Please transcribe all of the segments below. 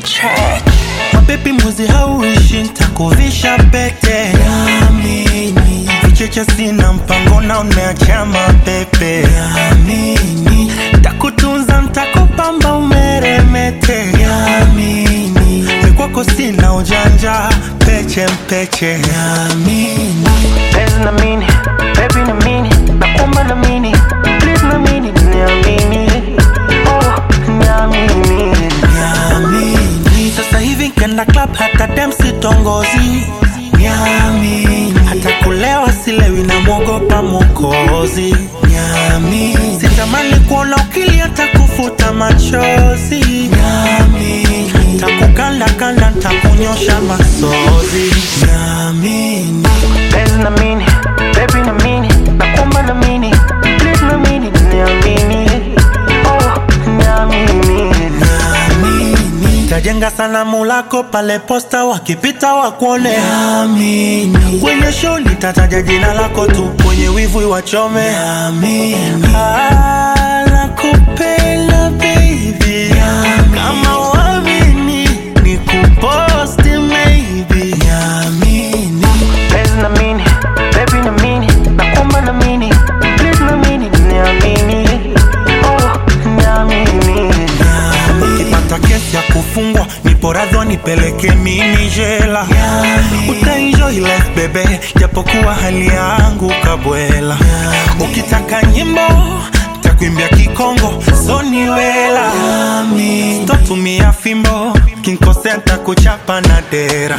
track. mabebi mwezi hauishi ntakuvisha pete Yamini. vicheche sina mpango na umeacha mapepe Yamini. takutunza ntakupamba umeremete Yamini. mikwako sina ujanja peche mpeche Yamini. Penzi na mini, baby na mini, nakuomba na mini, please na mini, niamini. Oh, niamini. Niamini. Sasa hivi kenda club hata dem sitongozi Niamini. Hata kulewa silewi na mwogopa mokozi Niamini. Sitamani kuona ukilia takufuta machozi Niamini. Takukanda kanda ntakunyosha masozi Niamini. Penzi na mini, baby na mini, nakuomba na mini, please na mini, niamini. Oh, niamini. Amini. Tajenga sanamu lako pale posta, wakipita wakuone. Amini. Kwenye show nitataja jina lako tu, kwenye wivu wachome. Amini. Ah, nakupenda baby. Kama uamini, nikuposti maybe. Amini. Penzi na mini, baby na mini, nakuomba na mini, please na mini, niamini. Oh, niamini. ukipata kesi ya kufungwa nipo radhi nipeleke mini jela utaenjoy life bebe japokuwa hali yangu kabwela ukitaka nyimbo takuimbia kikongo soniwela totumia fimbo kinkosea ntakuchapa na dera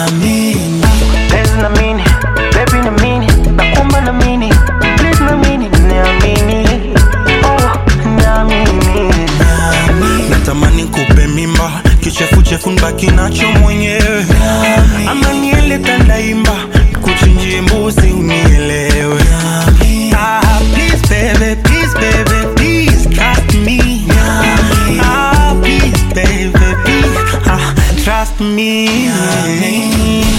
Penzi na mini, baby na mini, nakuomba na mini, please na mini, niamini. Oh, niamini. natamani kupe mimba kichefuchefu nbaki nacho mwenyewe ama niele tandaimba kuchinjie mbuzi unielewe Ah, please baby, please baby, please trust me. Ah, please baby, please, ah, trust me.